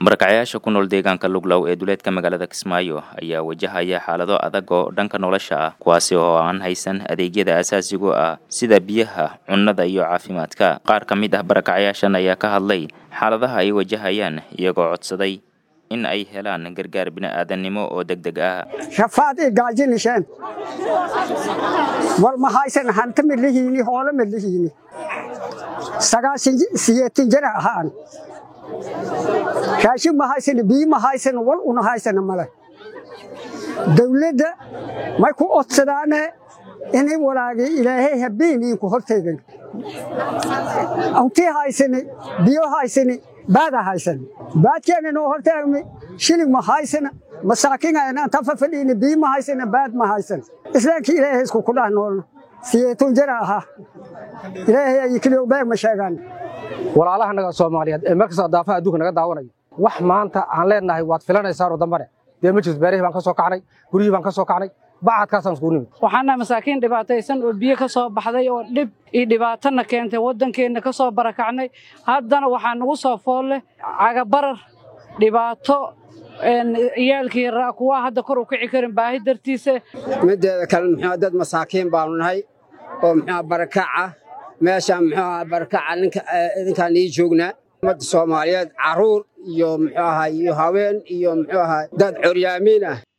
marakacayaasha ku nool deegaanka luglow ee duleedka magaalada kismaayo ayaa wajahaya xaalado adag oo dhanka nolosha ah kuwaasi oo aan haysan adeegyada asaasigu ah sida biyaha cunnada iyo caafimaadka qaar ka mid ah barakacayaashan ayaa ka hadlay xaaladaha ay wajahayaan iyagoo codsaday in ay helaan gargaar bini'aadannimo oo deg deg ah rafaad i gaajinisheen war ma haysan hanti midlihiini hoolo midlihiini sagaashan siyeetin jira ahaan raashin ma haysana biyi ma haysana wal una haysana male dawladda may ku odsadaane inay walaagay ilaahay habeeninku hortaygan awtii haysani biyo haysani baada haysani baadkeena noo hortaagmi shilig ma haysana masaakiin tafa fadhiini biyi ma haysana baad ma haysana islaamkii ilaahay isku ku dhah noolna siyeetun jira ahaa ilaahay ay keliya beeg ma sheegaan walaalaha naga soomaaliyeed ee markasta daafaha adduunka naga daawanaya wax maanta aan leenahay waad filanaysaanoo dambane dee ma jirto beerihii baan ka soo kacnay guryihii baan ka soo kacnay bacadkaasaan iskugu nimid waxaana masaakiin dhibaataysan oo biyo ka soo baxday oo dhib iyo dhibaatana keentay waddankeenna ka soo barakacnay haddana waxaa nagu soo fool leh cagabarar dhibaato ciyaalkii raa kuwaa hadda kor u kici karin baahi dartiisa mideeda kale muxuu dad masaakiin baanu nahay oo muxuu barakaca meeshaan muxuu ahaa barakaca ninka idinkaan ii joognaa ummadda soomaaliyeed carruur iyo muxuu ahaa iyo haween iyo muxuu ahaa dad coryaamiin ah